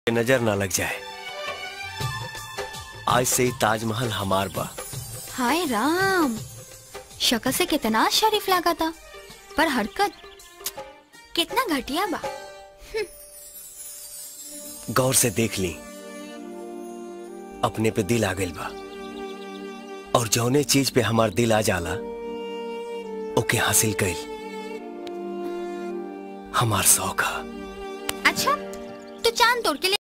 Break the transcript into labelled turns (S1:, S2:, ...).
S1: नजर ना लग जाए आज से ही ताजमहल हमार बा
S2: हाय राम शक्ल से कितना शरीफ लगा था पर हरकत कितना घटिया बा
S1: गौर से देख ली अपने पे दिल आ गइल बा और जौने चीज पे हमार दिल आ जाला ओके हासिल कइल हमार शौक है
S2: अच्छा तो चांद तोड़ के ले